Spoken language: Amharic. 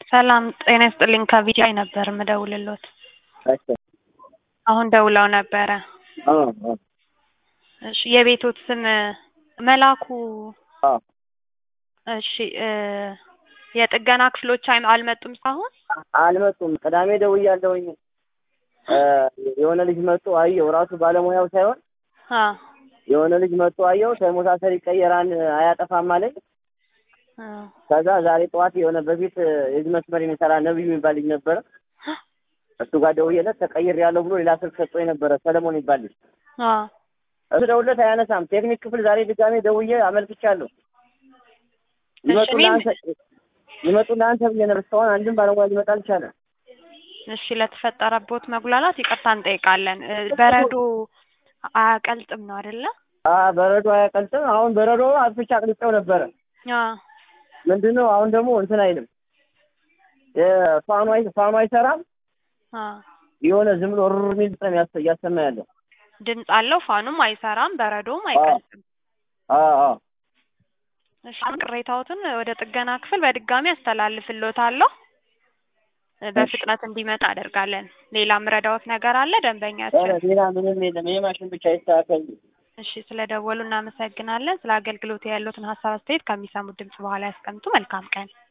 ሰላም ጤና ይስጥልኝ ከቢጂአይ ነበር የምደውልልዎት። እሺ አሁን ደውለው ነበረ። አዎ አዎ እሺ የቤትዎት ስም መላኩ አዎ እሺ እ የጥገና ክፍሎች አይ አልመጡም እስካሁን? አልመጡም። ቅዳሜ ደውያለሁኝ እ የሆነ ልጅ መጥቶ አየው ራሱ ባለሙያው ሳይሆን አ የሆነ ልጅ መጥቶ አየው ተሞሳሰር ይቀየራል አያጠፋም አለኝ። አ ከዛ ዛሬ ጠዋት የሆነ በፊት የዚህ መስመር የሚሰራ ነብዩ የሚባል ልጅ ነበረ እሱ ጋር ደውዬለት ተቀይር ያለው ብሎ ሌላ ስልክ ሰጥቶ የነበረ ሰለሞን ይባል ልጅ አ እሱ ደውለት አያነሳም። ቴክኒክ ክፍል ዛሬ ድጋሜ ደውዬ አመልክቻለሁ። ይመጡ እኔም- ለአንተ ይመጡ ለአንተ ብዬ ነበር። እስካሁን አንድም ባለሙያ ሊመጣ አልቻለም። እሺ ለተፈጠረቦት መጉላላት ይቅርታ እንጠይቃለን። እ በረዶ አያቀልጥም ነው አይደለ? አ በረዶ አያቀልጥም። አሁን በረዶ አጥፍቼ አቅልጬው ነበረ። አ ምንድነው አሁን ደግሞ እንትን አይልም። የፋኑ አይ ፋኑ አይሰራም። አ የሆነ ዝም ብሎ ሩር የሚል ድምፅ ነው ያሰ- እያሰማ ያለው። ድምፅ አለው ፋኑም አይሰራም በረዶም አይቀልጥም። አ አ እሺ ቅሬታዎትን ወደ ጥገና ክፍል በድጋሚ አስተላልፍልዎታለሁ። እ በፍጥነት እንዲመጣ አደርጋለን። ሌላ ምረዳዎት ነገር አለ ደንበኛችን? ኧረ ሌላ ምንም የለም። ይሄ ማሽን ብቻ ይስተካከል። እሺ ስለደወሉ እናመሰግናለን። ስለ አገልግሎት ያሉትን ሀሳብ አስተያየት ከሚሰሙት ድምጽ በኋላ ያስቀምጡ። መልካም ቀን።